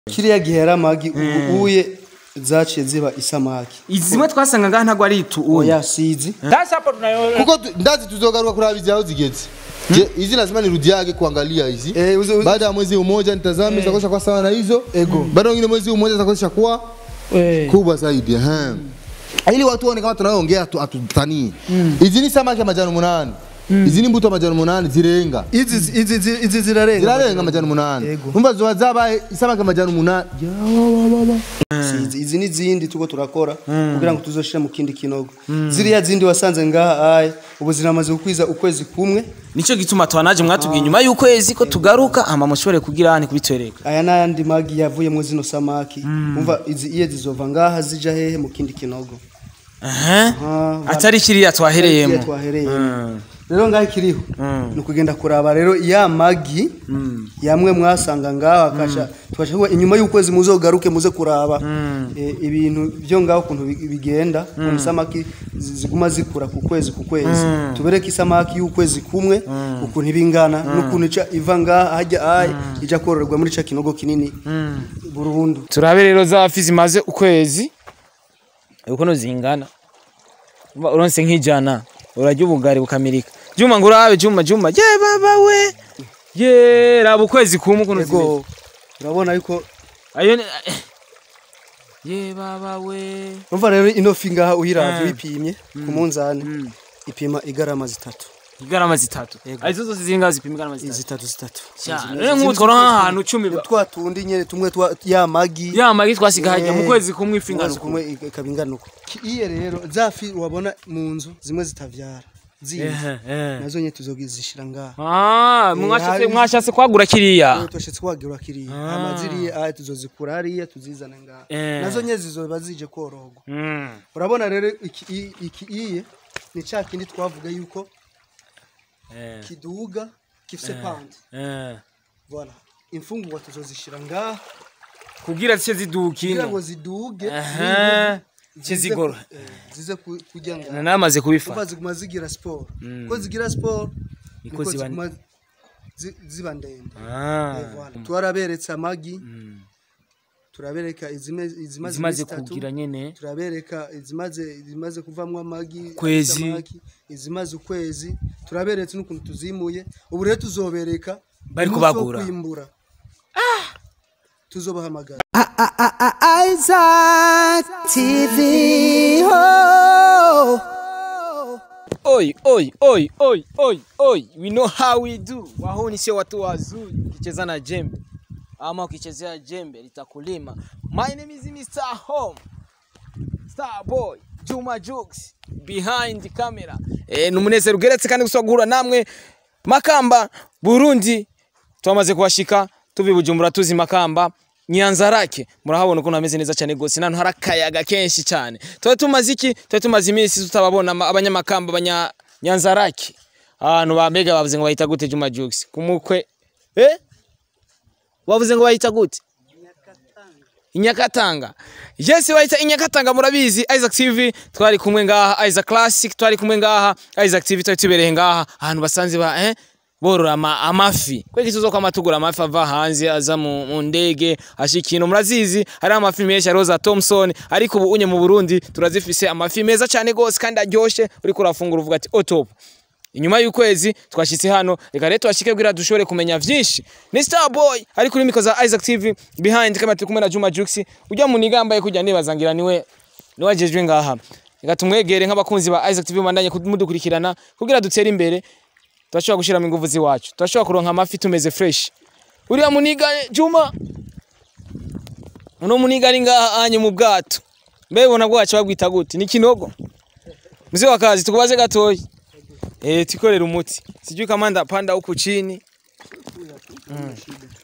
kiriya gihe yari amagi ubu uye zaciye ziba isamaki izimwe twasanga ngaha ntabwo ari itu uya oya sizi sasa hapo tunayo kuko tu- ndazi tuzogaruka kuraba hizi hao zigeze Je, hizi lazima nirudiage kuangalia hizi Eh, uze- uze- baada ya mwezi mmoja nitazame zitakuwa kwa sawa na hizo Ego. baada ya mwingine mwezi mmoja zitakuwa kuwa kubwa zaidi ehe ili watu waone kama tunayoongea tu atutanii hizi ni samaki ya majani munani izi ni mbuto amajana umunani zirenga izi izi izi izi zirarenga zirarenga amajana umunani Yego. umva zoba zabaye isamaki amajana umunani Sizi, izi n'izindi tuko turakora kugira ngo tuzoshire mu kindi kinogo ziriya zindi wasanze ngaha aye ubu ziramaze gukwiza ukwezi kumwe nico gituma twanaje mwatubwiye nyuma y'ukwezi ko tugaruka hama mushobore kugira hani kubitwereka aya n'ayandi magi yavuyemo zino samaki umva izi iye zizova ngaha zija hehe mu kindi kinogo Aha. Ah, atari kiriya twahereyemo Kiriya twahereyemo rero ngaho ikiriho ni ukugenda kuraba rero ya magi yamwe mwasanga ngaho akasha tubasha kuba inyuma y'ukwezi muzogaruke muze kuraba eh, ibintu byo ngaho ukuntu bi- bigenda ukuntu isamaki zi- ziguma zikura ku kwezi ku kwezi tubereke isamaki y'ukwezi kumwe ukuntu iba ingana n'ukuntu ica iva ngaha hajya aye ija kororerwa muri ca kinogo kinini burundu turabe rero za fi zimaze ukwezi ukuntu zingana Umva uronse nk'ijana urarya ubugari bukamirika juma ngo urabe juma juma ye baba we ye raba ukwezi kumwe ukuntu zimeze ego urabona yuko ayo ni ye baba we umva rero ino fi ngaha uyiravye uyipimye ku munzani ipima igarama zitatu igarama zitatu arizo zose zinga zipima igarama zitatu zitatu zitatu cyane rero nk'ubu twora nk'ahantu cumi ba- twa tundi nyene tumwe twa ya magi ya magi twasiga hajya mu Eh, kwezi kumwe ifi ingana ukwezi uku. kumwe ikaba ingana uko Ki- iye rero za fi wabona mu nzu zimwe zitavyara zindi Ehe, ehe. nazo nyene tuzogizishira ngaha Ah, mwashatse hari- mwashatse kwagura kiriya Rero twashitse kwagira kiriya hama ziriya aya tuzozikura hariya tuzizane ngaha Eh. nazo nyene zizoba zije korogwa Mm. urabona rero iki i- iki iye ni ca kindi twavuga yuko Eh, kiduga gifise pande eh. voilà imfungurwa tuzozishira ngaha kugira zice ziduka kugira ngo ino ziduge Aha. zize Zize zigoro. ku- eh, zize ku- kurya ngaha namaze kuva kubifata ziguma zigira siporo ko zigira siporo Niko niko ziba- ziguma zi- ziba ndende Ah. Eh, voilà. twaraberetse amagi turabereka izime- izimaze zimaze iminsi itatu, kugira nyene turabereka izimaze izimaze kuvamwo amagi Kwezi. amagi, izimaze ukwezi turaberetse n'ukuntu tuzimuye ubu rero tuzobereka Bari umunsi wo kubagura. kwimbura tuzobahamagara Isaac TV. Oh. Oi, oi, oi, oi, oi, oi. We know how we do. Wahuni sio watu wazuri. Ukicheza na jembe ama ukichezea jembe litakulima. My name is Mr. Home. Star Boy, Juma Jux behind the camera. Eh, numunezero ugeretse kandi gusagura namwe Makamba Burundi twamaze kuhashika tuvi Bujumbura tuzi Makamba Nyanzarake murahabona ukuntu hameze neza cyane gose nantu hari akayaga kenshi cyane tuba tumaze iki tuba tumaze iminsi tutababona ama- abanyamakamba abanya Nyanzarake ahantu bambega bavuze ngo bahita gute Juma Jux kumukwe eh bavuze ngo bahita gute Inyakatanga. Yes, bahita Inyakatanga murabizi Isaac TV twari kumwe ngaha Isaac Classic twari kumwe ngaha Isaac TV twari tubereye ngaha ahantu basanze ba eh borora ama, amafi kweki tuzo kwa matugura amafi ava hanze aza mu, mu ndege ashikino murazizi hari amafi menshi ya Rosa Thompson ariko ubu unye mu Burundi turazifise amafi meza cyane gose kandi aryoshe uri kurafungura uvuga ati oh top inyuma y'ukwezi twashitse hano reka rero twashike kugira dushobore kumenya vyinshi ni star boy ari kuri miko za isaac tv behind kama turi kumwe na juma jux ujya mu nigambaye kujya nibazangira niwe niwajejwe ngaha reka tumwegere nk'abakunzi ba isaac tv bandanye kumudukurikirana kugira dutere imbere turashobora gushiramo ingufu ziwacu turashobora kuronka amafi tumeze fresh uriya muniga juma uno muniga ari ngaha anye mu bwato mbe bona bwacu babwita gute ni kinogo mzee wa kazi tukubaze gatoyi Eh, tikorera umuti. Sijui kama ndapanda huku chini. Mm.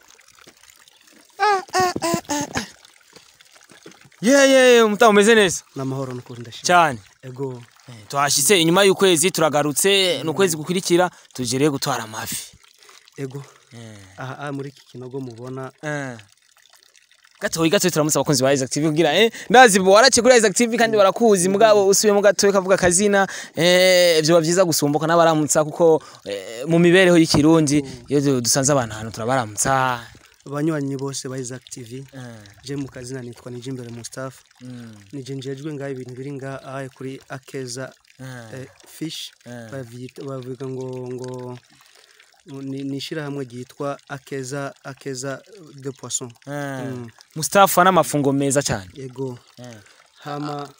Ah, ah, ah, ah, ah. Yeah, yeah, yeah, mta umeze neza n'amahoro n'ukuri ndashima cyane. ego Eh, Twashitse inyuma y'ukwezi turagarutse n'ukwezi gukurikira tujereye gutwara amafi. ego aha aha muri iki kinogo mubona Eh. Gatoyi gatoyi turamutse abakunzi ba Isaac TV kugira eh ndazi bo warace kuri Isaac TV kandi barakuzi mugabo usubiyemo gatoyi kavuga kazina eh byo bavyiza gusumbuka n'abaramutsa kuko eh, mu mibereho y'ikirundi iyo du- dusanze abantu ahantu turabaramutsa banywanyi bose ba Isaac TV je mu kazina nitwa nije imbere Mustafa nije njejwe ngaho ibintu biri ngaha ahaye kuri Akeza eh, fish bavyita- bavuga ngo ngo ni ni ishirahamwe ryitwa Akeza Akeza de poisson Mm. Mustafa n'amafungo meza cyane yego hama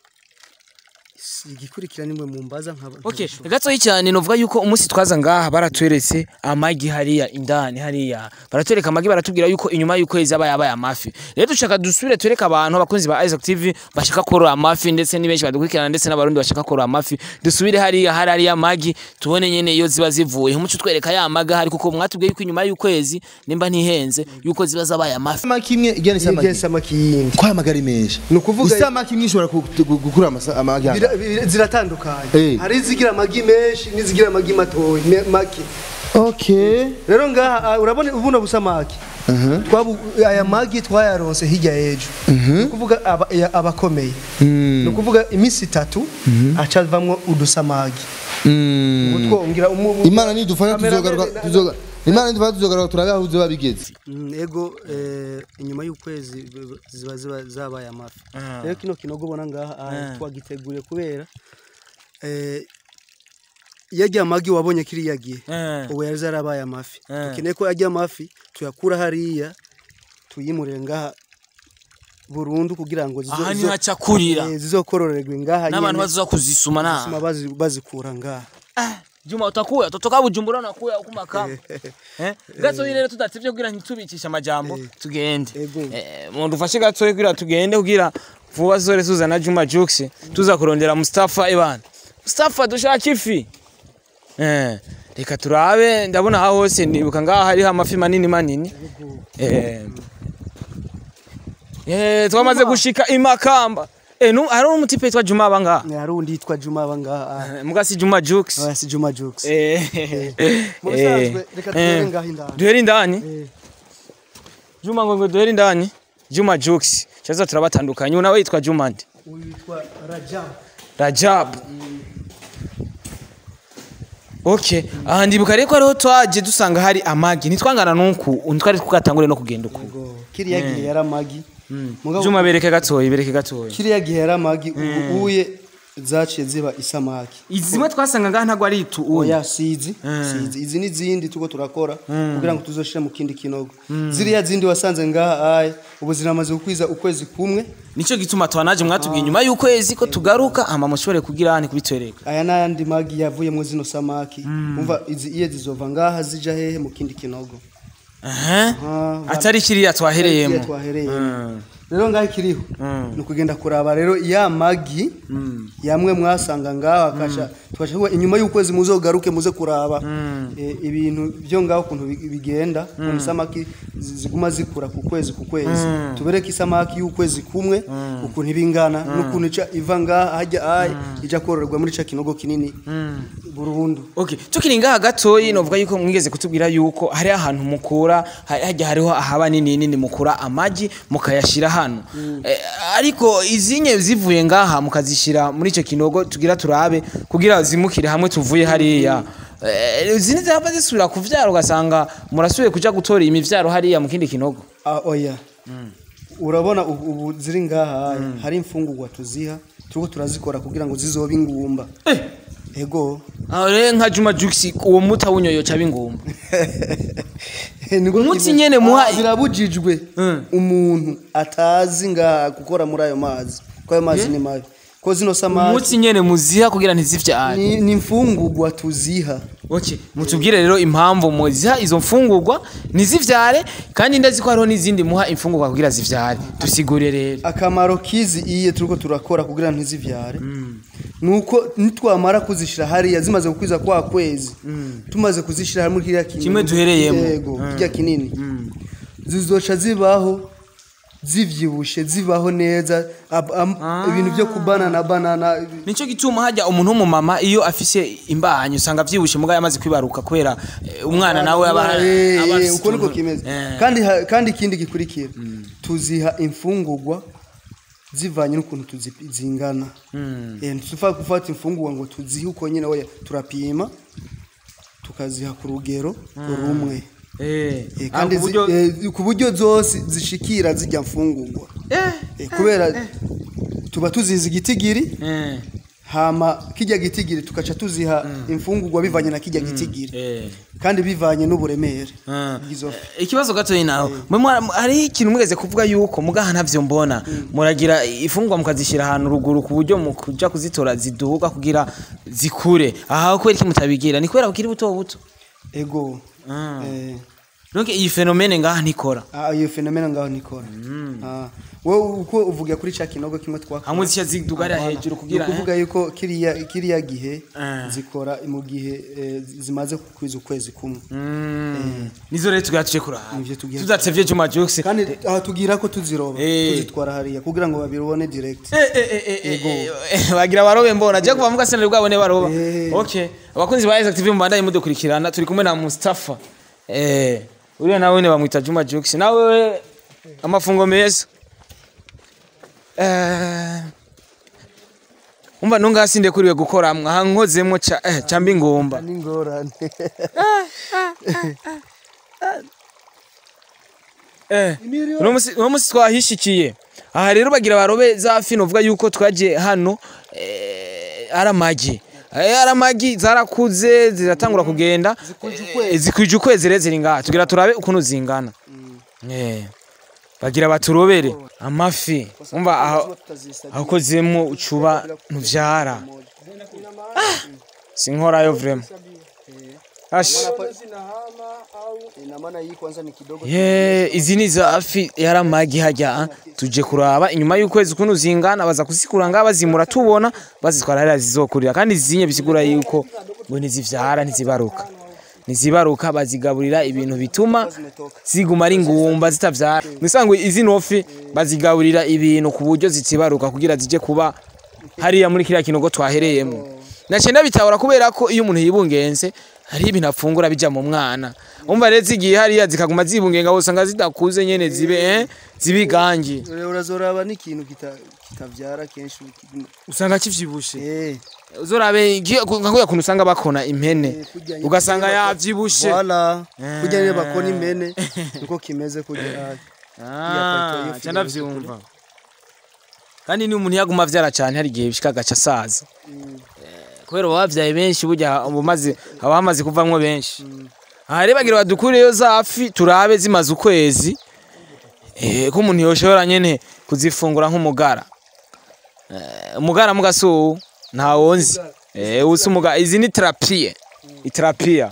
si- igikurikira nimwe mumbaza nkaba Okay, nkabishobora. gatoyi cyane novuga yuko umunsi twaza ngaha baratweretse amagi hariya indani hariya baratwereka amagi baratubwira yuko inyuma y'ukwezi aba yabaye amafi rero dushaka dusubire twereke abantu abakunzi ba Isaac TV bashaka korora amafi ndetse ni benshi badukurikirana ndetse n'abarundi bashaka korora amafi dusubire hariya hari hariya amagi tubone nyene iyo ziba zivuye umuco twereka ya maga hari kuko mwatubwiye yuko inyuma y'ukwezi nimba ntihenze yuko ziba zabaye amafi isamaki imwe igena Yigeze isamaki samaki yindi kwa magari menshi Ni ukuvuga- isamaki imwe ishobora ku- ku- gukura amasa- amagi Bira- bira- ziratandukanye Eh. hari izigira amagi menshi n'izigira amagi matoya me- make okay rero ngaha ah, urabona ubuno busamaki twabu aya magi twayaronse hirya y'ejo ni ukuvuga aba- ya- abakomeye ni ukuvuga iminsi itatu aca avamwo udusamagi ubu twongera umu- umu- imana nidufasha kamera tuzogaruka mbere- tuzoga imana nidufasha tuzogaruka turabe aho uzoba bigeze Mm, ego eh, inyuma y'ukwezi b- b- ziba ziba zabaye amafi rero kino kinogo ubona ngaha ah, twagiteguriye kubera eh, yarya amagi wabonye kiriya gihe Eh. ubu yari zarabaye amafi Eh. dukeneye ko yarya amafi tuyakura hariya tuyimurire ngaha burundu kugira ngo zizo- aha zizo- niho aca kurira eh, zizokororerwe ngaha n'abantu nyene, bazoza kuzisuma na zisuma bazi- bazikura ngaha Juma utakuya totoka bujumbura nakuya kumakamba eh gato rero tudatsivye kugira ntitubikisha amajambo tugende Ego. eh muntu ufashe gato kugira tugende kugira vuba zore suzana Juma Jux tuza kurondera Mustafa Ivan Mustafa dushaka ifi eh reka turabe ndabona aho hose nibuka ngaha hariho amafi manini manini eh eh twamaze gushika imakamba eh nu hari umutipe witwa Juma abanga hari undi yitwa Juma aba ngaha mugasi Juma Jux ah, si Juma Jux eh mu bisanzwe reka tugere ngaha indani duhere indani Eh. Juma ngo ngo duhere indani Juma Jux chaza turabatandukanye unawe yitwa Juma ndi uyu yitwa Rajab Rajab Okay, aha ndibuka rero ko ariho twaje dusanga hari amagi nitwangana nuku ntitwari twatangure no kugenda uku ngo kiriya gihe yari amagi mugabo Juma bereke gatoyi bereke gatoyi kiriya gihe yari amagi ubu uye zaciye ziba isamaki izimwe twasanga ngaha ntago ari itu uya oya sizi sizi izi n'izindi tuko turakora kugira ngo tuzoshire mu kindi kinogo ziriya zindi wasanze ngaha aye ubu ziramaze gukwiza ukwezi kumwe nico gituma twanaje mwatubwiye nyuma y'ukwezi ko tugaruka ama mushobore kugira hani kubitwereka aya n'ayandi magi yavuyemo zino samaki umva izi iye zizova ngaha zija hehe mu kindi kinogo aha Ah, atari kiriya twahereyemo Kiriya twahereyemo rero ngaho ikiriho ni ukugenda kuraba rero ya magi yamwe mwasanga ngaho akasha tukasha kuba inyuma y'ukwezi muzogaruke muze kuraba eh, ibintu byo ngaho ukuntu bi- bigenda ukuntu isamaki zi- ziguma zikura ku kwezi ku kwezi tubereke isamaki y'ukwezi kumwe ukuntu ibingana n'ukuntu ica iva ngaha hajya aye ija kororerwa muri ca kinogo kinini burundu Okay, tukiri ngaha gatoyi novuga yuko mwigeze kutubwira yuko hari ahantu mukura hari- hajya hariho ahaba nini nini mukura amagi mukayashira hano eh, ariko izinye zivuye ngaha mukazishira muri ico kinogo tugira turabe kugira zimukire hamwe tuvuye hariya Eh, zindi zaba zisubira kuvyara ugasanga murasubiye kuja gutora imivyaro hariya mu kindi kinogo Ah, oya urabona ubu ubu ziri ngaha hari imfungurwa tuziha turiko turazikora kugira ngo zizobe ingumba ego aho rero nka Juma Jux uwo muta wunyoyo ca bingumba Niko Umutsi kimeze. nyene muha- Ah, birabujijwe umuntu atazi ngaha gukora muri ayo mazi ko ayo mazi ni mabi ko zino samaki umutsi nyene muziha kugira ntizivyare ni ni imfungurwa tuziha Okay, mutubwire rero impamvu muziha izo mfungurwa ntizivyare kandi ndazi ko hariho n'izindi muha imfungurwa kugira zivyare dusigure rero akamaro kizi iye turiko turakora kugira ntizivyare nuko nitwamara kuzishira hariya zimaze gukwiza kwa kwezi tumaze kuzishira hamwe kiriya kinini Kimwe duhereyemo. yego kirya kinini zizoca zibaho zivyibushe zibaho neza ab- am- ibintu byo kubana na banana nico gituma hajya umuntu w'umumama iyo afise imbanyi usanga avyibushe mugabo yamaze kwibaruka kubera eh, umwana nawe aba Eh, aba eh, afise uko niko utuntu- kimeze Eh. kandi ha- kandi ikindi gikurikira tuziha imfungurwa zivanye n'ukuntu tuzi- zingana Eh, ntitufa gufata imfungurwa ngo tuzihe uko nyine oya turapima tukaziha ku rugero rumwe eh Eh, kandi kandi ku zi- buryo eh, ku buryo zose zishikira zijya mfungurwa eh Eh, kubera tuba tuzizi igitigiri eh hama kijya gitigiri tukaca tuziha imfungurwa bivanye na kijya gitigiri eh kandi bivanye n'uburemere Ah. bw'izo fi ikibazo gatoyi nawe mwe mwara- hariho ikintu mwese kuvuga yuko mugaha ntavyo mbona muragira ifungwa mukazishyira ahantu ruguru ku buryo mu kuja kuzitora ziduga kugira zikure aha kubera iki mutabigira ni kubera bukiri buto buto ego Ah. eh, donc iyi fenomene ngaha ntikora ah, iyo fenomena ngaho nikora Ah, wowe uko uvuga kuri ca kinogo kimwe twakora hamwe zishya ziduga hariya hejuru kugira ni ukuvuga yuko kiriya kiriya gihe Ah. zikora mu gihe eh, zimaze kwiza ukwezi kumwe Mm. nizo rero tugira tuje kuraba Nivyo tugira- tudatevye Juma Jux kandi aha tugira ko tuziroba Eh. tuzitwara hariya kugira ngo babibone direct Eh, eh, eh, eh, eh, eh, bagira barobe mbona je kuva mu gasenero bwabo ne baroba Eh. okay abakunzi ba Isaac TV mubandanye mudukurikirana turi kumwe na Mustafa eh uriya nawe ne bamwita Juma Jux nawe amafungo meza eh umva ntungasinde kuriwe gukora mwa nkozemo ca eh cambi ngomba n'ingorane Eh, uno musi uno musi twahishikiye aha rero bagira barobe za fino uvuga yuko twaje hano eh, ari amagi Eh, ari amagi zarakuze ziratangura kugenda Eh, zikwije ukwezi rero ziri ngaha tugira turabe ukuntu zingana Eh, bagira baturobere amafi umva aho akozemo ucuba ntuvyara sinkorayo vrema ashi ina maana hii kwanza ni kidogo Ye, izi ni za afi yaramagi hajya ah. tuje kuraba inyuma y'ukwezi kuno zingana baza kuzikura ngaha bazimura tubona bazitwara hariya zizokurira kandi zinye bisigura yuko ngo ntizivyara ntizibaruka ntizibaruka bazigaburira ibintu bituma ziguma ari ngumba zitavyara mwisanzwe izi nofi bazigaburira ibintu ku buryo zitibaruka kugira zije kuba hariya muri kiriya kinogo twahereyemo naciye ndabitahura kubera ko iyo umuntu yibungenze hari ibintu afungura bija mu mwana umva rero zigiye hariya zikaguma zibungenga usanga zidakuze nyene zibe eh, zibe igangi Ure- urazoraba n'ikintu kita- kitavyara kenshi usanga kivyibushe eh uzorabe nka kuya kuntu usanga bakona impene kurya- ugasanga yavyibushe Voilà. Eh. Kurya rero bakona impene niko kimeze kurya. Ah, ca ndavyumva kandi ni umuntu yaguma avyara cane hari igihe bishika agaca asaza Eh, kubera baba bavyaye benshi burya ubumaze haba hamaze kuvamwo benshi aha rero bagira badukureyo za fi turabe zimaze ukwezi eh, ko umuntu yoshobora nyene kuzifungura nk'umugara Eh, umugara mugasuwu ntawonzi eh, usi umugara izi ni terapiye iterapiya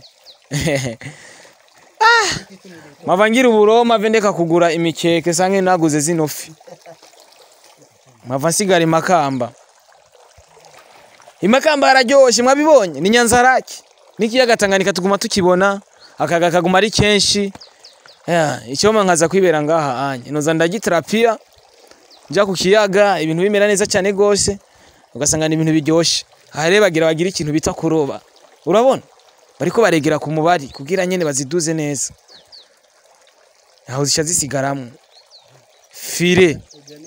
mava ngira uburoma mve ndeka kugura imikeke sange naguze zino fi mava nsigara imakamba imakamba hararyoshe mwabibonye ni nyanzaraki n'ikiyaga tanganyika tuguma tukibona akaga kaguma ari kenshi Ya, icyoma nkaza kwibera ngaha anye noza ndagiterapiya nja ku kiyaga ibintu bimera neza cyane gose ugasanga ni ibintu biryoshe aha rero bagira bagira ikintu bita kuroba urabona bariko baregera ku mubari kugira nyene baziduze neza aho zisha zisigaramwo fire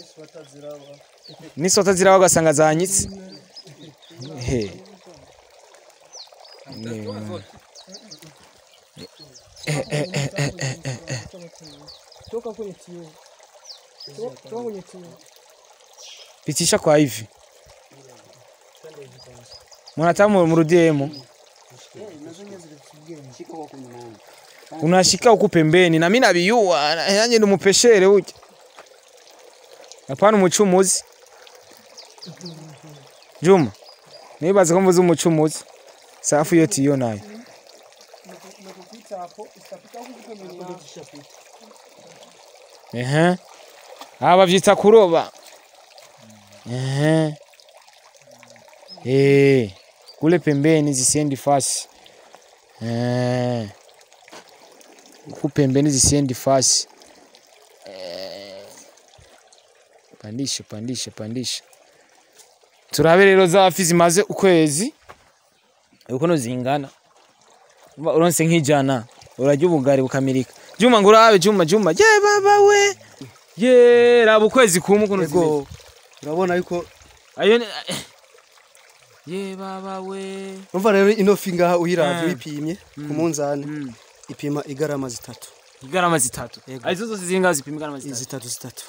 n'isota ziraba ugasanga zanyitse he pitisha kwa hivi mwanatamu mrudiemo unashika huku pembeni na mimi nabiyua yanye ndi mupeshere uke hapana umucumuzi Juma nibaze ko mvuze umucumuzi safu yote iyo nayo ehe aba bavyita kuroba ehe eh kule pembeni zisiendi fasi eh huku pembeni zisiendi fasi Eh. pandisha pandisha pandisha turabe rero za fi zimaze ukwezi ukuntu zingana Umva uronse nk'ijana urarya ubugari bukamirika juma ngo urabe juma juma ye baba we ye raba ukwezi kumwe ukuntu zimeze Ego urabona yuko ayo ni ye baba we umva rero ino fi ngaha uyiravye Ah. uyipimye ku munzani ipima igarama zitatu igarama zitatu Yego. arizo zose zingaho zipima igarama zitatu zitatu zitatu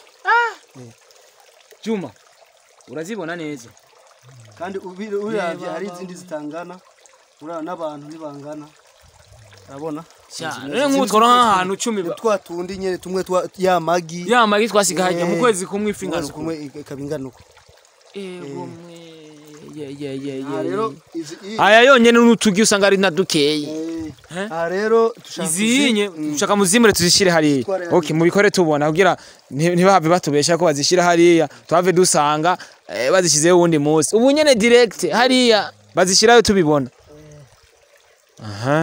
juma urazibona neza kandi ubi- uravye hari izindi zitangana uraba n'abantu ntibangana urabona rero nk'ubu tworoha nk'ahantu cumi ba- twa tundi nyene tumwe twa ya magi ya magi twasiga hajya mu Eh, kwezi kumwe ifi ingana ukwezi uku kumwe ikaba ingana uko ego mwe ye ye ye aha ye rero ye. izi i- aya yonyene n'utugi usanga ari na dukeyi eh, Eh? aha rero dushaka izinye kuzi- Mm. dushaka muzimure tuzishire hariya Zitware hariya. okay mubikore tubona kugira nti- ntibahave batubesha ko bazishira hariya tuhave dusanga eh, bazishizeho uwundi munsi ubu nyene direct hariya bazishirayo tubibona aha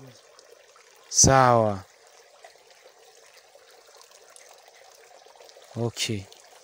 sawa okay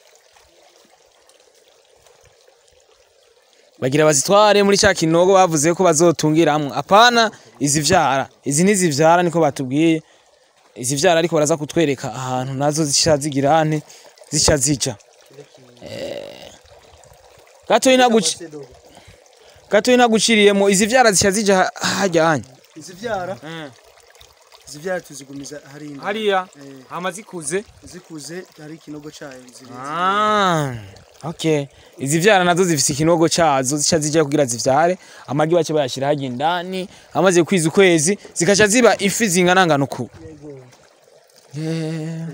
bagira bazitware muri cya kinogo bavuze ko bazotungiramwo apana izivyara izi ntizivyara niko batubwiye izivyara ariko baraza kutwereka ahantu nazo zisha zigira ane zisha zija Eh, gatoyi naguci gatoyi naguciriyemo izivyara zisha zija ha- hajya hanya izivyara izivyara tuzigumiza hariya hariya Eh. hama zikuze zikuze hari ikinogo cayo ziri Ah, okay. Izivyara nazo zifise ikinogo cazo zica zija kugira zivyare amagi bace bayashira hajya indani amaze kwiza ukwezi zikaca ziba ifi zinganangana uku Yeah.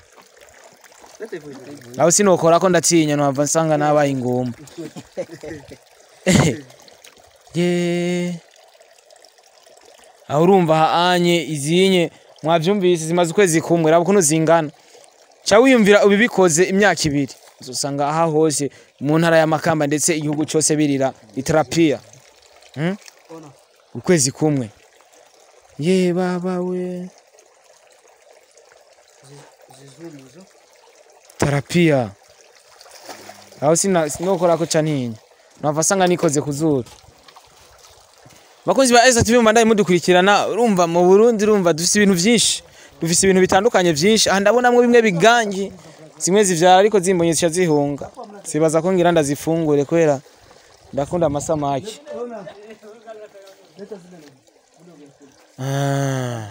aho sinokora ko ndatinya nohava nsanga nabaye ingumba Yeah. aho urumva haanye izinye mwavyumvise zimaze ukwezi kumwe raba ukuntu zingana ca wiyumvira ubibikoze imyaka ibiri uzosanga aha hose mu ntara y'amakamba ndetse igihugu cyose birira iterapiya Hmm? ukwezi kumwe ye baba we terapiya aho sina sinokora ko cantinya nava sanga nikoze ku zuru bakunzi ba Esa TV mbandaye mudukurikirana urumva mu Burundi urumva dufise ibintu vyinshi dufise ibintu bitandukanye vyinshi aha ndabonamwo bimwe bigangi zimwe zivyara ariko zimbonye zica zihunga sibaza ko ngira ndazifungure kubera ndakunda amasamaki Ah.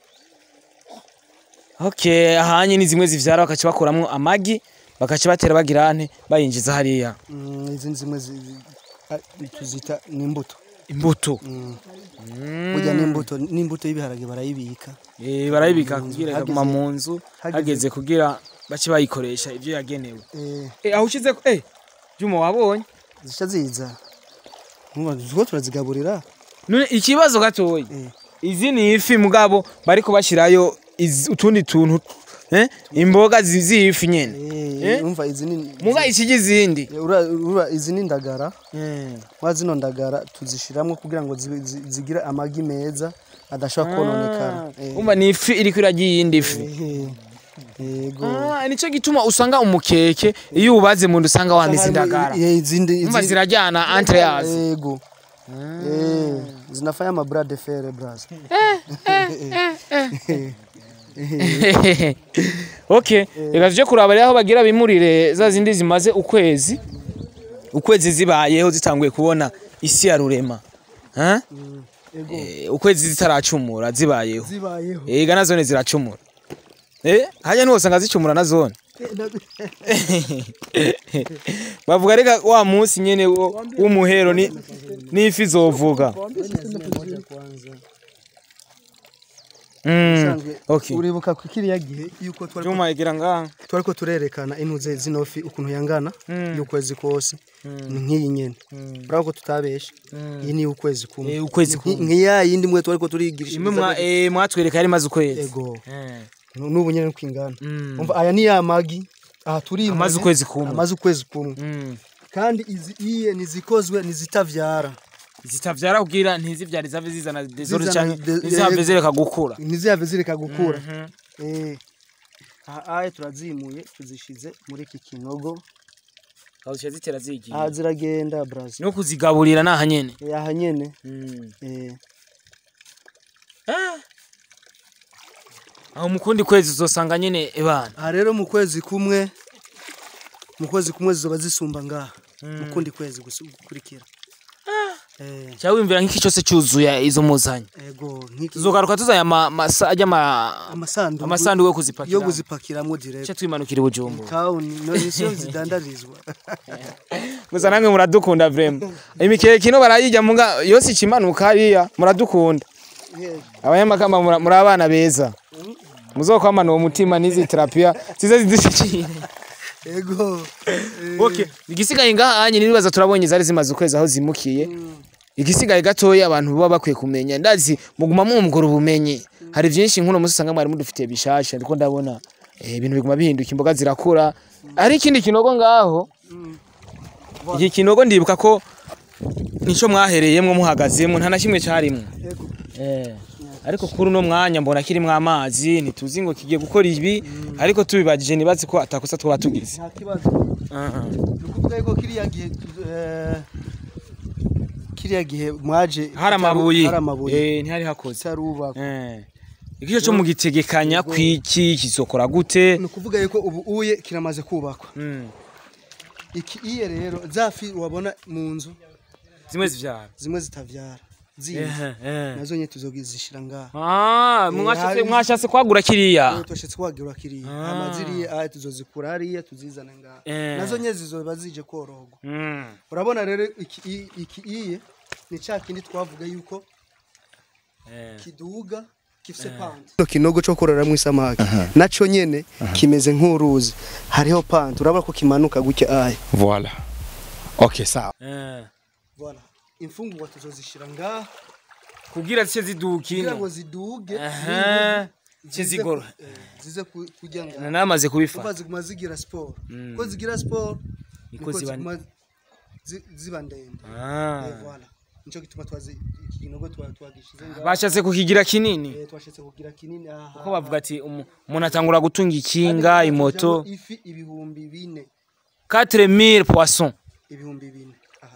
Okay, ahanye ni zimwe zivyara bakaca bakuramwo amagi bakaca batera bagira ante bayinjiza hariya Mm, izi ni zimwe zi- zi- a- tuzita n'imbuto imbuto burya n'imbuto n'imbuto y'ibiharage barayibika Eh, barayibika kugira hageze- ikaguma mu nzu hageze- hageze kugira bace bayikoresha ivyo yagenewe eh, eh aho ushize ko eh Juma wabonye zica ziza Urumva, tuko turazigaburira none ikibazo gatoyi Eh. izi ni ifi mugabo bariko bashirayo iz- utundi tuntu eh imboga zi- z'ifi nyene Eh, Eh? urumva izi ni muga ikiji izindi Eh, ura- ura- izi ni indagara Eh. mwa zino ndagara tuzishiramwo kugira ngo zi- zi- zigire amagi meza adashobora kononekara Eh, umva ni ifi iriko irarya iyindi fi eh, yego Ah, nico gituma usanga umukeke iyo ubaze mu nda usanga wamize indagara Eh, izindi umva izindi- zirajyana entre yazo yego Eh, zinafanya mabra de fer bras okay reka tuje kuraba rero aho bagira bimurire za zindi zimaze ukwezi ukwezi zibayeho zitanguye kubona isi ya rurema Ha? Eh, ukwezi zitaracumura zibayeho zibayeho ega na zone ziracumura eh hajya niho usanga zicumura na zone bavuga reka wa munsi nyene wo- w'umuhero ni n'ifi zovuga Mm, Usanzwe okay uribuka ku kiriya gihe yuko twari Juma igira ngaha twariko turerekana intuze zino fi ukuntu yangana y'ukwezi kose ni nk'iyi nyene urabona ko tutabesha iyi ni ukwezi kumwe Eh, ukwezi Nki- kumwe. nk'iya yindi mwe twariko turigirisha imwe mwa eh mwatwereka yari maze ukwezi ego Eh. n'ubu nyene uko ingana Mm. umva aya ni ya magi aha turi Amaze ukwezi kumwe. amaze ukwezi kumwe Mm. kandi izi iye nizikozwe nizitavyara zitavyara kugira ntizivyare zave zizana desordre Zizana canke de- ntizihave yego. zireka gukura ntizihave zireka gukura eh aha aya turazimuye tuzishize muri iki kinogo kawusha zitera zigiye aha ziragenda brazil no kuzigaburira naha nyene Eh, aha nyene Mm. eh aho mukundi kwezi uzosanga nyene ebana aha rero mu kwezi kumwe mu kwezi kumwe zizoba zisumba ngaha mu kundi kwezi gusu- gukurikira eh cyangwa wimvira nk'iki cyose cyuzuye izo muzanye ego nk'iki tuzogaruka tuzanye ama- masa- ajya ama- amasanduku amasanduku yo kuzipakira yo kuzipakiramwo direct cyo twimanukira i bujumbura town no nizo zidandarizwa gusa namwe muradukunda vrema imikeke ino barayijya muga yose ikimanuka hariya muradukunda abanyamakamba mura- muri abana beza muzokwamana uwo mutima n'izi terapiya zize zidushyikire ego eh, okay igisigaye ngaha anye nibaza turabonye zari zimaze ukwezi aho zimukiye igisigaye gatoya abantu baba bakwiye kumenya ndazi muguma mwumvura ubumenyi hari byinshi nk'uno munsi usanga mwari mudufitiye bishasha ariko ndabona eh, ibintu biguma bihinduka imboga zirakura hari ikindi kinogo ngaho iki kinogo ndibuka ko nico mwahereyemwo muhagazemwo nta na kimwe carimwo ego eh. ariko kuri uno mwanya mbona kirimwo amazi ntituzi ngo kigiye gukora ibi ariko tubibajije nibazi ko atakosa twaba tugize nta kibazo ni ukuvuga yuko kiriya gihe eh, kiriya gihe mwaje hari amabuye hari amabuye eh, ntihari hakoze itarubakwa Eh. Ikiyo cyo mugitegekanya kwiki kizokora gute? ni ukuvuga yuko ubu uye kiramaze kubakwa Mm. iki iye rero zafi wabona mu nzu Zimwe zivyara. zimwe zitavyara zindi Eh eh. nazo nye tuzogizishira ngaha Ah, mwashatse hari- mwashatse kwagura kiriya. Rero twashitse kwagirwa kiriya amaziriye aya tuzozikura hariya tuzizana ngaha Eh. nazo nye zizoba zije korogwa Mm. urabona rero iki i- iki iye ni ca kindi twavuga yuko Eh. kiduga gifise pante no kinogo cyo kororamwo isamaki naco nyene kimeze nk'uruzi hariho pante urabona ko kimanuka gutya aya Voilà. Ok, sawa. Eh. voilà imfungurwa tuzozishira ngaha Kugira zice kugira zidukino. ngo ziduge Aha. zize ku- Zizigoro. eh, zize ku- kujya ngaha Namaze kuva kubifata. ziguma zigira siporo ko zigira siporo Niko niko ziba- ziguma zi- ziba ndende Ah. Eh, voilà nico gituma twazi iki kinogo twa- twagishize ngaha Bashatse kukigira kinini. Eh, twashitse kugira kinini aha Ko bavuga ati umu- umuntu atangura gutunga ikinga, imoto. ifi ibihumbi bine 4000 poissons. ibihumbi bine aha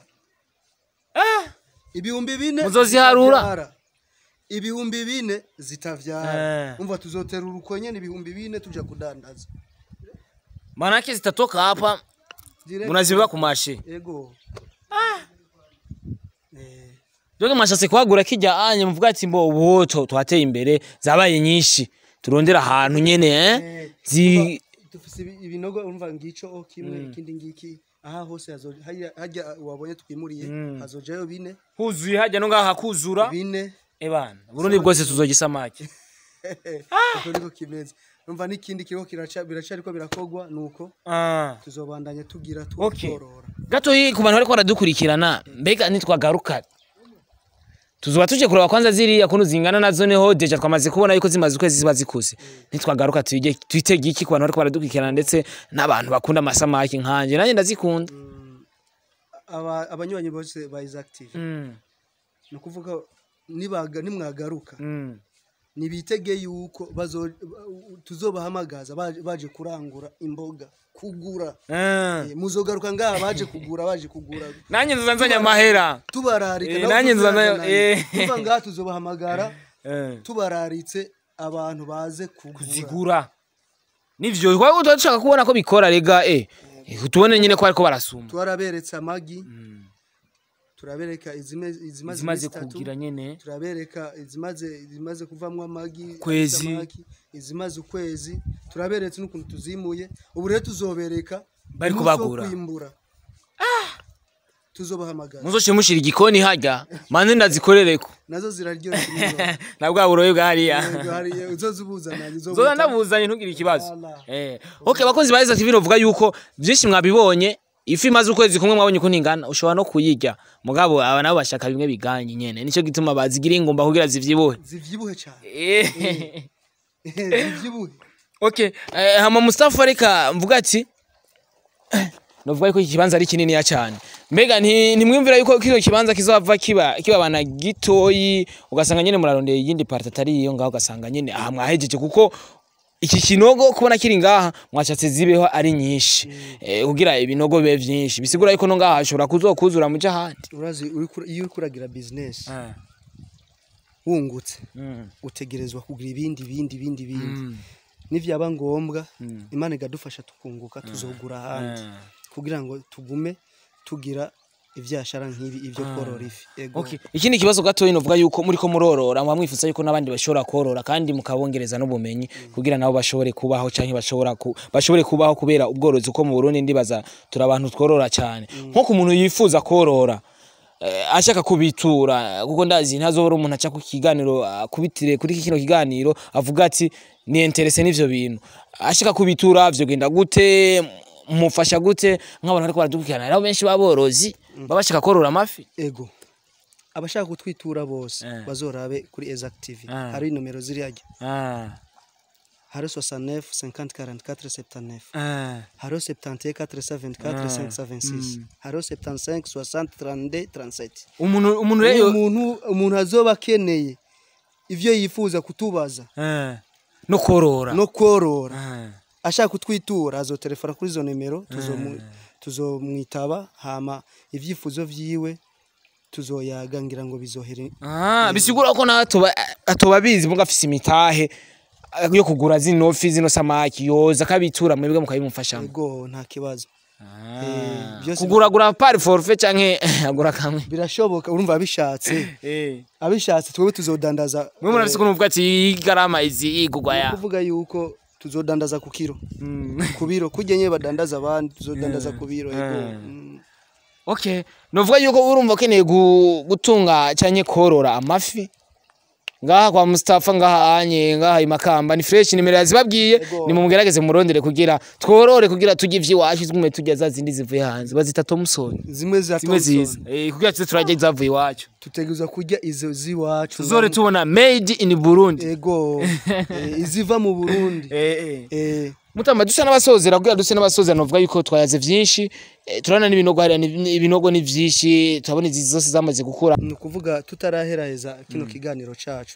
ibihumbi bine Muzoziharura? zitavyara. ibihumbi bine zitavyara Eh. umva tuzotera urukonye ni ibihumbi bine tuja kudandaza Manake zitatoka hapa Direct. munazibiba ku mashe. ego Eh, Doge mwashatse kwagura kijya anye muvuga ati mbo ubu to- twateye imbere zabaye nyinshi turondera ahantu nyene eh eh, zi dufise ibi- ibinogo umva ngico o kimwe ikindi ngiki aha hose hazo- hajya hajya wabonye twimuriye hazojayo bine huzuye hajya no ngaha kuzura bine ebana Burundi bwose tuzogisamaki uko niko kimeze umva n'ikindi kiriko kiraca biracariko birakogwa nuko ah tuzobandanya tugira Okay. tworora gato yi ku bantu bariko baradukurikirana mbega nitwagaruka tuzoba tuje kureba kwanza ziriya kuntu zingana nazo neho deja twamaze kubona yuko zimaze ukwezi ziba zikuze nitwagaruka tuyige twitege iki ku bantu bariko baradukurikirana ndetse n'abantu bakunda amasamaki nkanje nanjye ndazikunda aba abanywanyi bose ba is active mm. ni ukuvuga nibaga nimwagaruka mm. nibitege yuko bazo tuzobahamagaza baje, baje kurangura imboga kugura Ah. Eh, muzogaruka ngaha baje kugura baje kugura nanjye nzoza nzanye amahera tubararika Eh, nabo nanjye nzoza tuzazana nayo, eh. tuva ngaha tuzobahamagara Eh. tubararitse abantu baze kugura kuzigura nivyo kwa tuba dushaka kubona ko bikora rega eh Eh, tubone nyine ko bariko barasuma twaraberetse amagi turabereka izime- izimaze zimaze iminsi itatu, kugira nyene turabereka izimaze izimaze kuvamwo amagi Kwezi. isamaki, izimaze ukwezi turaberetse n'ukuntu tuzimuye ubu rero tuzobereka Bari umunsi wo kubagura. kwimbura tuzobahamagara muzoce mushira igikoni harya manze ndazikorereko nazo ziraryoshye nijoro. na bwa buroyi bwa hariya Yego, hari- uzozibuzananye zoza ndabuzanye ntugire ikibazo Voilà. eh okay bakunzi ba Isaac TV novuga yuko byinshi mwabibonye ifi imaze ukwezi kumwe mwabonye ko ntingana ushobora no kuyirya mugabo aba nabo bashaka bimwe biganye nyene nico gituma bazigira ingumba kugira zivyibuhe zivyibuhe cyane eh zivyibuhe Okay, eh, hama Mustafa reka mvuga ati novuga yuko iki kibanza ari kinini cyane. Mbega nti ntimwumvira yuko kino kibanza kizova kiba kibabana gitoyi ugasanga nyene murarondeye iyindi part atari iyo ngaho ugasanga nyene aha mwahejeje kuko iki kinogo kubona kiri ngaha mwashatse zibeho ari nyinshi eh, kugira ibinogo bibe vyinshi bisigura yuko no ngaha hashobora kuzokuzura muje ahandi urazi uriko- iyo uriko uragira business wungutse Mm. utegerezwa kugira ibindi bindi bindi bindi Mm. nivyaba ngombwa imana ikadufasha tukunguka tuzogura ahandi Mm. kugira ngo tugume tugira ivyashara nk'ibi ivyo korora ifi ego Okay. Ikindi kibazo gato novuga yuko muri ko murorora muba mwifuza yuko n'abandi bashobora korora kandi mukabongereza n'ubumenyi kugira nabo bashobore kubaho canke bashobora ku, bashobore kubaho kubera ubworozi uko mu Burundi ndibaza turi abantu tworora cyane nko ku muntu yifuza korora eh, ashaka kubitura kuko ndazi ntazobora umuntu aca ku kiganiro akubitire kuri kino kiganiro avuga ati ni interese n'ivyo bintu ashaka kubitura vyo genda gute mufasha gute nk'abantu ariko baradukurikirana rero benshi baborozi baba bashaka korora amafi ego abashaka kutwitura bose Eh. bazorabe kuri Exact TV Ah. hari nomero ziri hajya Ah, hari 69 50 44 79 ah. hari 71 424 526 hari 75 60 32 37 umuntu umuntu rero umuntu umuntu azoba akeneye ivyo yifuza kutubaza Eh, no korora no korora Ah, ashaka kutwitura azotelefona kuri izo nimero tuzomu- tuzomwitaba hama ivyifuzo vyiwe tuzoyaga ngira ngo bizohere ah, bisigura ko natoba atoba bizi muga afise imitahe eh, yo kugura zino fi zino samaki yoza akabitura mwebwe mukabimufashamo ego nta kibazo Eh, byose kuguragura pari forfe canke agura kamwe birashoboka urumva abishatse Eh, abishatse twebwe tuzodandaza mwe murafise ukuntu muvuga ati garama izi igurwa ya kuvuga yuko tuzodandaza ku kiro ku biro kurya nyine badandaza abandi tuzodandaza ku biro ego Mm. okay novuga yuko urumva ukeneye gu- gutunga canke korora amafi ngaha kwa Mustafa ngaha anye ngaha imakamba ni fresh nimero yazibabwiye Ego. ni mumugerageze murondere kugira tworore kugira turye ivy'iwacu zigume turya za zindi zivuye hanze bazita tomusoni zimwe za zimwe ziza Thompson eh kugira tuze turarya izavuye iwacu tutegerezwa kurya izo ziwacu tuzore tubona made in Burundi ego eh, iziva mu Burundi eh eh eh mutamba dusa n'abasozera kugira duse n'abasozera novuga yuko twayaze vyinshi eh, turabona n'ibinogo hariya ni- ibinogo ni vyinshi turabona izi zose zamaze gukura ni ukuvuga tutaraheraheza kino kiganiro cacu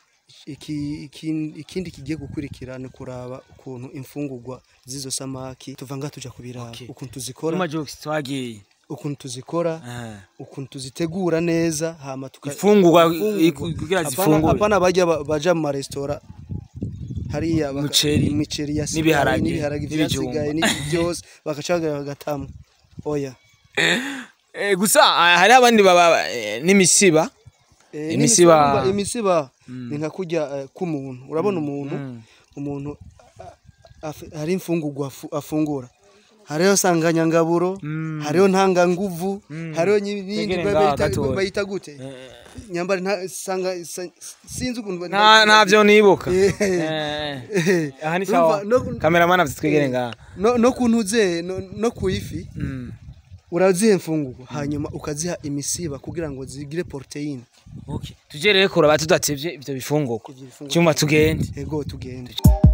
iki, iki, ikindi kigiye gukurikira ni kuraba ukuntu imfungurwa z'izo samaki tuva nga tuja kubiraba Okay. ukuntu tuzikora Majokes twagiye ukuntu tuzikora Ah. ukuntu tuzitegura neza hama tuka Ifungurwa Ifungurwa. iku- kugira Hapana- zifungure. hapana bajya ba- baja mu maresitora hariya baka- Umuceri, imiceri yasigaye n'ibiharage, n'ibiharage n'ibijumba. vyasigaye n'ibindi byose bagaca bagatamo oya Eh, gusa ah, hari abandi baba eh, n'imisiba Eh, Imisiba. n'imisiba- imisiba ni nka kurya eh, k'umuntu urabona umuntu umuntu a- af- hari imfungurwa afu- afungura hariho sanganyangaburo hariho ntanganguvu hariho nyi- n'iyindi Tegere ba- ngaha bayita- gatoya. bayita gute nyambari nta sanga sa- sinzi ukuntu ba- nta ntavyo nibuka Eh, Eh, eh. aha ni Urumva, sawa no- kameramani afite twegere ngaha no no kuntuze no, no ku ifi uraziha imfungurwa hanyuma ukaziha imisiba kugira ngo zigire poroteyine okay tuje rero kuraba tudatevye ivyo bifungurwa Ivyo bifungurwa. cyuma tugende ego tugende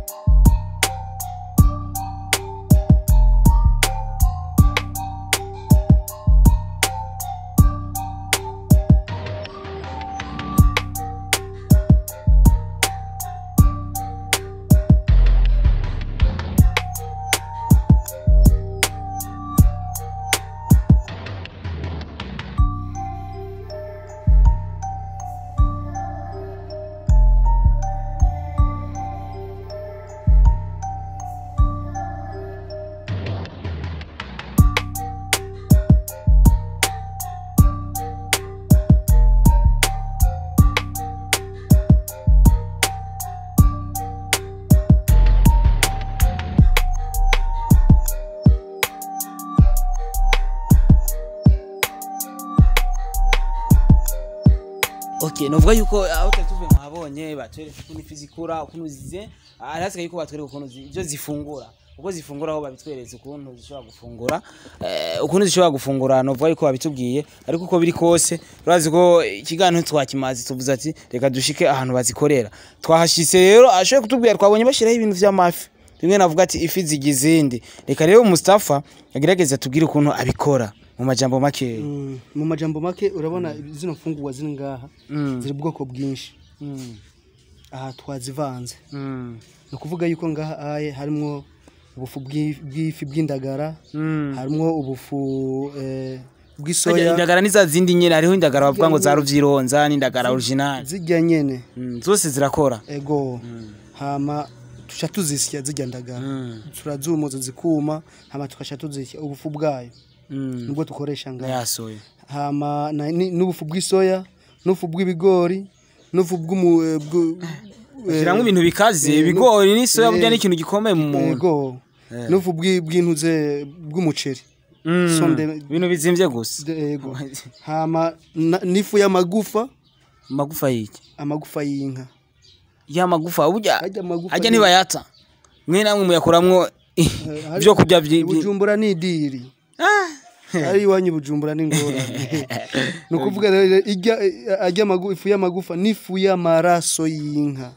okay novuga yuko aho twari tuvuye mwabonye batwereka ukuntu ifi zikura ukuntu zize hari hasigaye yuko batwereka ukuntu zi- ivyo zifungura uko zifungura aho babitweretse ukuntu zishobora gufungura eh, ukuntu zishobora gufungura novuga yuko babitubwiye ariko uko biri kose urazi ko ikiganiro twakimazi tuvuze ati reka dushike ahantu bazikorera twahashitse rero ashoboye kutubwira twabonye bashyiraho ibintu vy'amafi rimwe navuga ati ifi zigize izindi reka rero Mustafa agerageze atubwire ukuntu abikora mu majambo makeya Mm, mu majambo make urabona zino mfungurwa ziri ngaha ziri ubwoko bwinshi aha twazivanze Mm. ni ukuvuga yuko ngaha aye harimwo ubufu bw'i- bw'ifi bw'indagara harimwo ubufu eh, Harya bw'isoya indagara ni za zindi nyene hariho indagara bavuga ngo za ruvyironza n'indagara original zijya nyene Mm, zose zirakora ego hama tuca tuzisya zijya ndagara turazumuza zikuma hama tukaca tuzisya ubufu bwayo Mm. nibwo dukoresha ngaha yasoye hama na- ni- n'ubufu bw'isoya n'ubufu bw'ibigori n'ubufu bw'umu eh, bw'u- eh, shyiramo ibintu bikaze ibigori n'isoya burya ni ikintu gikomeye mu muntu yego n'ubufu bw'i- bw'intuze bw'umuceri Mm. sonde- ibintu bizimvye gusa De- yego hama na- n'ifu y'amagufa amagufa y'iki amagufa y'inka ya magufa burya Harya amagufa ajya ni- ntibayata mwe namwe muyakuramwo hari- ibyo kurya byi- byi- bujumbura ni idiri ari iwanyu bujumbura ni ngorane ni ukuvuga rero ijya ajya amagu- ifu y'amagufa n'ifu y'amaraso y'inka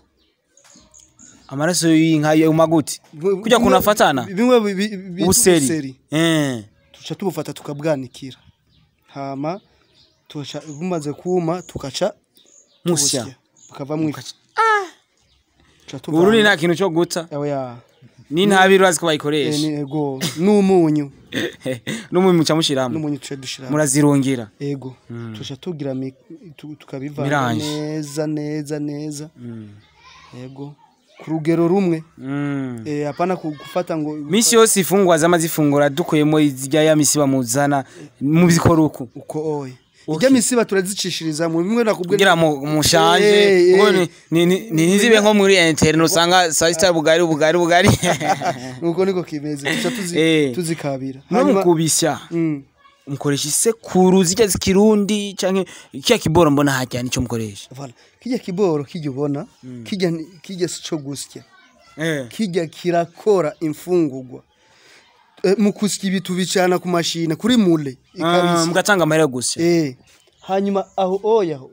amaraso y'inka yo maguti kujya kuntu afatana bimwe bi- bi- bita ubuseri ubuseri Eh. tuca tubufata tukabwanikira hama tuca bumaze kuma tukaca musya tubusya bukavamo ifu Tuca uburundi tuvanga- nta kintu cyo guta oya n'intabire urazi ko Eh, bayikoresha ni- ego n'umunyu n'umunyu muca mushiramo n'umunyu tuca dushiramo murazirungira ego tuca tugira mi- tu- tukabivanga Mirange. neza neza neza ego ku rugero rumwe Mm. Eh, hapana ku- gufata ngo misi yose ifungwa zama zifungura dukuyemo izirya ya misi bamuzana mubikora uku uko oye ijya misiba turazicishiriza mu bimwe nakubwiye kugira mu mushanje Eh, eh. kuko ni- ni- ni- ni- ntizibe nko muri interne usanga saa sita bugari bugari bugari nuko niko kimeze tuca tuzi- Eh. tuzikabira no Hanyuma- mukubisya Mm. mukoresha isekuru zijya zikirundi canke kiya kiboro mbona hajya nico mukoresha Voilà. kijya kiboro kijya ubona kijya ni- kijya si cyo gusya eh kijya kirakora imfungurwa Eh, mu kusya ibi tubicana ku mashine kuri mule Ah, ikabisya mugatanga amahera yo gusya Eh, hanyuma aho oya ho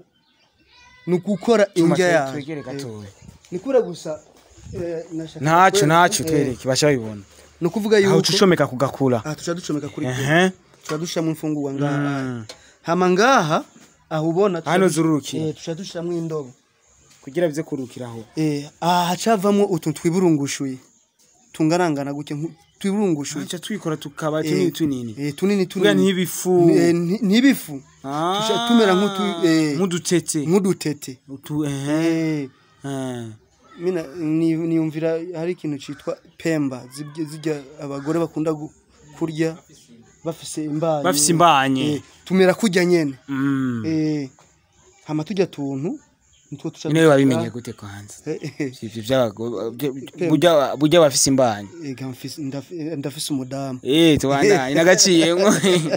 ni ugukora indya yayo twegere gatoya ni kure gusa eh, nashaka ntaco kwe- ntaco eh, twereke basha babibona ni ukuvuga aho yuko ucomeka kugakura aha tuca ducomeka kuri kure ehe tuca dushiramo imfungurwa ngaha hama ngaha aho ubona tuca hano dush- zururukira eh, tuca dushiramo indobo kugira bize kurukiraho Eh, aha hacavamo utuntu twiburungushuye tungarangana gutya nku- twiburungushuye aca twikora tukaba Eh, tunini tunini eh, tunini kugira tunini ntibifu Eh, nti- ntibifu Ah, tuca tumera nk'utu- eh, nk'udutete nk'udutete utu ehe Eh, eh. mina ni- niyumvira hari ikintu cyitwa pemba zibye- zijya abagore bakunda gu- kurya bafise imbanyi bafise imbanye Eh, tumera kurya nyene Mm. Eh, hama tujya tuntu nitwo tuca niwe wabimenye gute kwanza Eh, eh, ivyo by'abagore burya burya bafise imbanye eh, ga mfise- ndaf- eh, ndafise umudamu eh tubandanye nagaciyemwo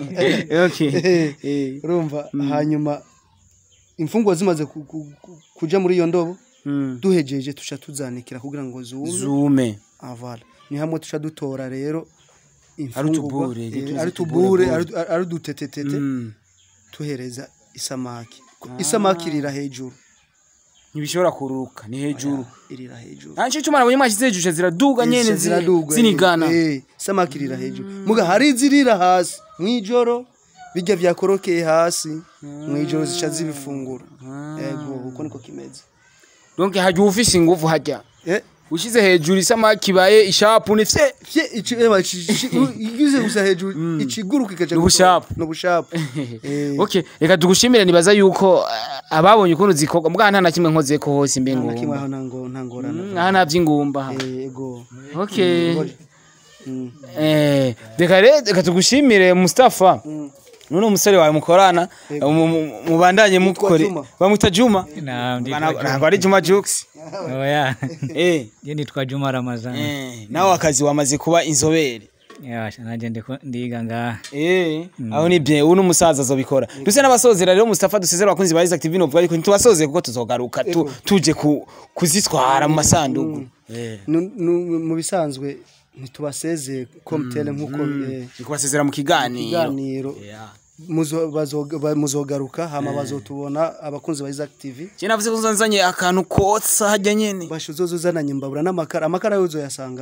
okay eh urumva hanyuma imfungwa zimaze ku- ku- ku- kuja muri iyo ndobo Mm. duhejeje tuca tuzanikira kugira ngo zume zume avala ni hamwe tuca dutora rero Ari imfungurwa utubure, eh, tuzi ari utubure, tubure bure. ari- ari udutetetete Mm. tuhereza isamaki Ko isamaki irira hejuru ntibishobora kuruka ni hejuru irira hejuru ntaco cyo marabonye mwashyize hejuru ziraduga nyene Zisha zi- ziraduga, zinigana eh, isamaki irira hejuru muga hari izirira hasi mwijoro bijya vyakorokeye hasi mwijoro zica zibifungura yego uko niko kimeze donc hajya ufise ingufu hajya eh ushize hejuru isamaki ibaye ishapu ni fye Fye ichi eba igize gusa hejuru ikiguruka ikaja N'ubushapu. n'ubushapu eh okay reka tugushimire nibaza yuko eh, ababonye ukuntu zikorwa mbwa nta na kimwe nkoze ko hose imbe nta kimwe ngumba aho nango ntangorana aha nta vy'ingumba aha. yego okay Mm. eh reka rero reka tugushimire Mustafa none umusore wawe mukorana mu- mu- mubandanye mukore Juma. bamwita Juma Naam, nditwa Bana- Juma. ntabwo ari Juma Jux Oya. eh Je nitwa Juma Ramazani. eh nawe akazi wamaze kuba inzobere Yasha naje ndiko ndiga ngaha. Eh, aho ni bien, ubu n'umusaza azobikora. Duse n'abasozera rero Mustafa dusezera abakunzi ba Isaac TV novuga ariko ntitubasoze kuko tuzogaruka tu, tuje ku, kuzitwara mu masanduku. Eh. Nu- nu- mu bisanzwe ntitubaseze komtele nk'uko eh, Ni kubasezera mu kiganiro. ikiganiro Yeah. muzo- bazoga- ba- muzogaruka hama bazotubona abakunzi ba Isaac TV Je navuze ko nzanye akantu kotsa hajya nyene. basho zozo uzananye imbabura n'amakara amakara yozo yasanga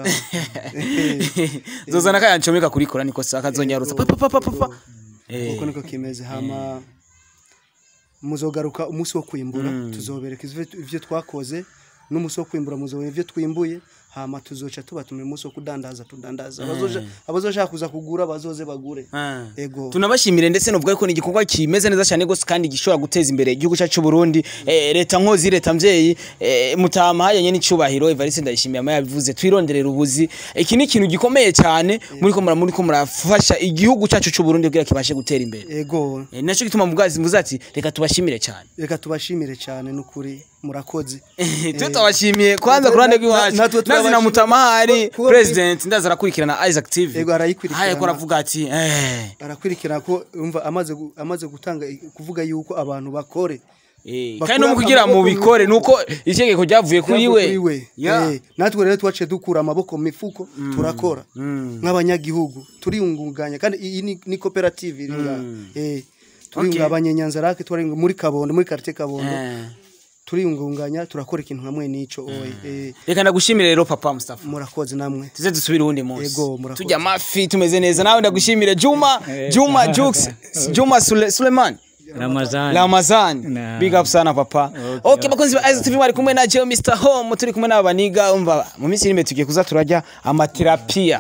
Zozana kaya ncomeka kurikora niko saka zonyarutsa. Pa pa pa pa pa. pa. Eh. uko niko kimeze hama muzogaruka umunsi wo kwimbura tuzobereka ivyo ivyo twakoze n'umunsi wo kwimbura muzobera ivyo twimbuye hama tuzoca tubatuma umunsi wo kudandaza tudandaza abazoja abazoshaka kuza kugura bazoze bagure ego tunabashimire ndetse novuga ko ni igikorwa kimeze neza cyane gose kandi gishobora guteza imbere igihugu cyacu cy'u Burundi eh, leta nkozi leta mvyeyi eh, mutama hayanye n'icubahiro Evariste ndayishimiye ama yabivuze twironderera ubuzi iki ni ikintu gikomeye cyane muri ko muri ko murafasha igihugu cyacu cy'u Burundi kugira kibashe gutera imbere ego Eh, naco gituma mugazi mvuze ati reka tubashimire cyane reka tubashimire cyane n'ukuri murakoze twe tubashimiye kwanza ku ruhande rw'iwacu natwe nazi na turabashimira mutama hari kuko- president ndaza arakurikirana Isaac TV Ego, arayikurikirana. haya ko aravuga ati eh arakurikira ko umva amaze gu- amaze gutanga kuvuga yuko abantu bakore Eh, Bakura kandi no mu kugira mu amaboko bikore nuko itegeko ryavuye kuri we kuri we Ya. Eh, natwe rero twaciye dukura amaboko mu mifuko turakora nk'abanyagihugu turiyungunganya kandi iyi ni, ni koperative iri ngaha. eh turiyungabanya nyanzarake turiyunga muri kabondo muri quartier kabondo Eh. turiyungunganya turakora ikintu hamwe n'ico oye eh reka ndagushimire rero papa Mustafa murakoze namwe tuze dusubire uwundi munsi Ego, murakoze. turya amafi tumeze neza nawe ndagushimire Juma Juma Jux Juma Sule, Suleiman Ramazani. Ramazan Na. big up sana papa okay bakunzi ba Isaac TV bari kumwe na Joe Mr Home turi kumwe n'abaniga umva mu minsi iri tugiye kuza turajya amaterapia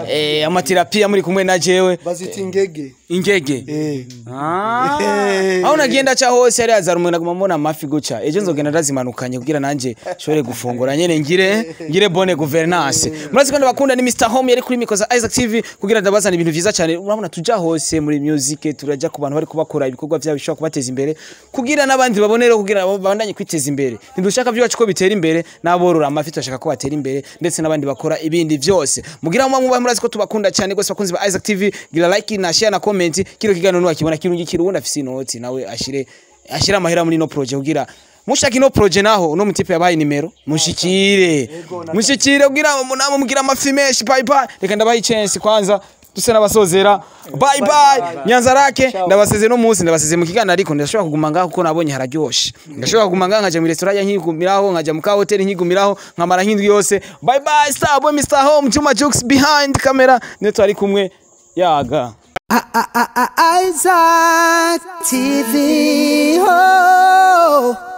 eh amaterapia muri kumwe na jewe bazita ingege ingege eh Ah. Eh. aho nagenda ca hose yari yazara umuntu aguma mbona amafi guca ejo nzogenda ndazimanukanye kugira nanje nshobore gufungura nyene ngire ngire bonne gouvernance murazi ko ndabakunda ni Mr Home yari kuri mikoza Isaac TV kugira ndabazana ibintu vyiza cyane urabona tuja hose muri music turaja ku bantu bari kubakora ibikorwa vyabo bishobora kubateza imbere kugira n'abandi babonere kugira nabo babandanye kwiteza imbere ntidushaka byacu ko bitera imbere n'aborora amafi turashaka ko batera imbere ndetse n'abandi bakora ibindi vyose mugira mu muba murazi ko tubakunda cyane gose bakunzi ba Isaac TV gira like na share na comment kiro kiganiro nuwakibona kirungi kirundi afise inoti nawe ashire ashire amahera muri no project kugira mushaka ino project naho uno mutipe yabaye nimero mushikire mushikire kugira munamo mugira amafi menshi bye bye reka ndabaye chance kwanza duse n'abasozera bye bye nyanza rake ndabaseze no munsi ndabaseze mu kiganiro ariko ndashobora kuguma ngaho kuko nabonye hararyoshe ndashobora kuguma ngaho nkaja mu restaurant nkigumiraho nkaja mu ka hotel nkigumiraho nkamara nk'indwi yose bye bye star boy mr home Juma Jux behind camera niyo twari kumwe yaga Isaac TV. Oh.